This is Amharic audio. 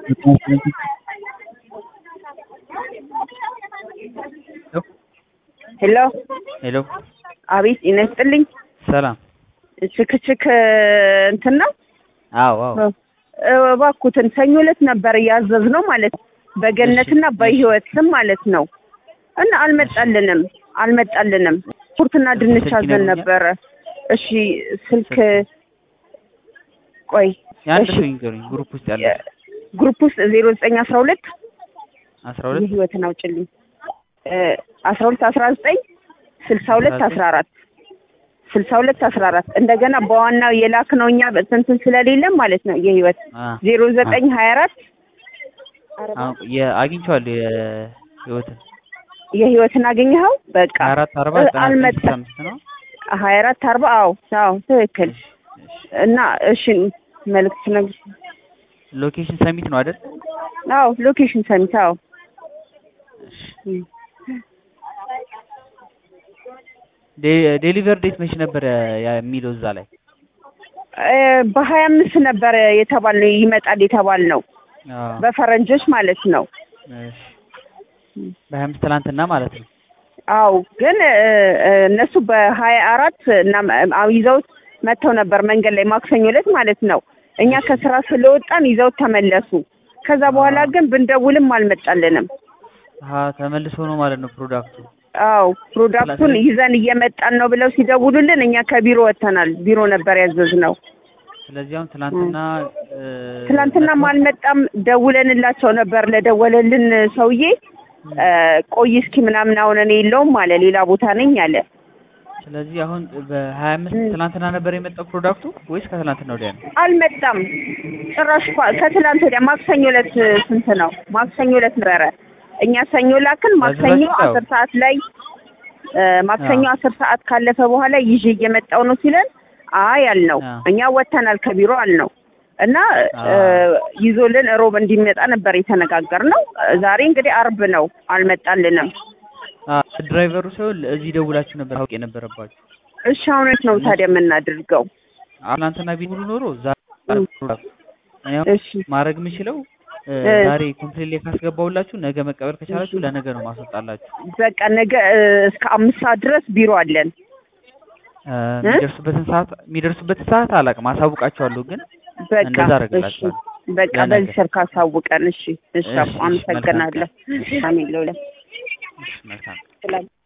ሄሎ ሄሎ አቤት ጤና ይስጥልኝ ሰላም። ችክችክ እንትን ነው አዎ አዎ እባክዎትን ሰኞ ዕለት ነበር ያዘዝነው ማለት ነው በገነትና በህይወት ስም ማለት ነው እና አልመጣልንም አልመጣልንም ኩርትና ድንች ስልክ አዘን ይነግሩኛል? ነበረ እሺ ስልክ ቆይ የአንድ እሺ ሰው ይንገሩኝ ግሩፕ ውስጥ ያለ ግሩፕ ውስጥ ዜሮ ዘጠኝ አስራ ሁለት አስራ ሁለት የህይወትን አውጭልኝ አስራ ሁለት አስራ ዘጠኝ ስልሳ ሁለት አስራ አራት ስልሳ ሁለት አስራ አራት እንደገና በዋናው የላክ ነው እኛ እንትን ስለሌለም ማለት ነው የህይወት አ ዜሮ ዘጠኝ ሀያ አራት አሁን የአግኝቼዋለሁ የህይወትን የህይወትን አገኘኸው በቃ ሀያ አራት አርባ እ- ዘጠና ዘጠኝ አልመጣም። ስልሳ አምስት ነው። ሀያ አራት አርባ አዎ አዎ ትክክል እሺ፣ እሺ። እና እሺ መልዕክት ነግር ሎኬሽን ሰሚት ነው አይደል? አዎ ሎኬሽን ሰሚት አዎ እሺ። ዴ- ዴሊቨር ዴት መቼ ነበር ያ- የሚለው እዛ ላይ? እ፣ በሀያ አምስት ነበር የተባልነው ይመጣል የተባልነው አዎ። በፈረንጆች ማለት ነው እሺ። በሀያ አምስት ትናንትና ማለት ነው። አው ግን እ፣ እ፣ እነሱ በሀያ አራት እና አዎ ይዘውት መጥተው ነበር መንገድ ላይ ማክሰኞ ዕለት ማለት ነው። እኛ ከስራ ስለወጣን ይዘውት ተመለሱ። ከዛ በኋላ ግን ብንደውልም አልመጣልንም። አሀ ተመልሶ ነው ማለት ነው ፕሮዳክቱ። አው ፕሮዳክቱን ስለዚህ- ይዘን እየመጣን ነው ብለው ሲደውሉልን እኛ ከቢሮ ወጥተናል። ቢሮ ነበር ያዘዝነው። ስለዚህ አሁን ትናንትና እ፣ ትናንትናም መጥተው- አልመጣም። ደውለንላቸው ነበር ለደወለልን ሰውዬ እ፣ ቆይ እስኪ ምናምን አሁን እኔ የለውም አለ ሌላ ቦታ ነኝ አለ። ስለዚህ አሁን በሀያ አምስት ም። ትናንትና ነበር የመጣው ፕሮዳክቱ ወይስ ከትናንትና ወዲያ ነው? አልመጣም ጭራሽ ኳ- ከትላንት ወዲያ ማክሰኞ ዕለት ስንት ነው? ማክሰኞ ዕለት ነበረ። እኛ ሰኞ ላክን። ማክሰኞ በፊት ያው- አስር ሰዓት ላይ እ፣ ማክሰኞ አስር ሰዓት ካለፈ በኋላ ይዤ እየመጣው ነው ሲለን አይ አልነው። አዎ። እኛ ወጥተናል ከቢሮ አልነው እና እ፣ አዎ። ይዞልን ሮብ እንዲመጣ ነበር የተነጋገርነው። ዛሬ እንግዲህ አርብ ነው፣ አልመጣልንም። አ ድራይቨሩ ሳይሆን እዚህ ደውላችሁ ነበር አውቅ የነበረባችሁ። እሺ አሁን የት ነው ታዲያ የምናደርገው? አሁን ትናንትና ቢሙሉ ኖሮ ዛሬ ም። ፕሮዳክቱ እኔ አሁን እሺ ማድረግ የምችለው እ፣ እ። ዛሬ ኮምፕሌት ላይ ካስገባሁላችሁ ነገ መቀበል ከቻላችሁ ለነገ ነው ማስወጣላችሁ። በቃ ነገ እ፣ እስከ አምስት ሰዓት ድረስ ቢሮ አለን። እ፣ የሚደርሱበትን ሰዓት የሚደርሱበትን ሰዓት አላውቅም፣ አሳውቃችኋለሁ ግን በቃ እንደዛ እሺ አደርግላችኋለሁ። በቃ ለነገ። በዚህ ስልክ አሳውቀን። እሺ እሺ እሺ፣ አመሰግናለሁ። መልካም ቀን። አሜን ለሁለት እሺ፣ መልካም ስላ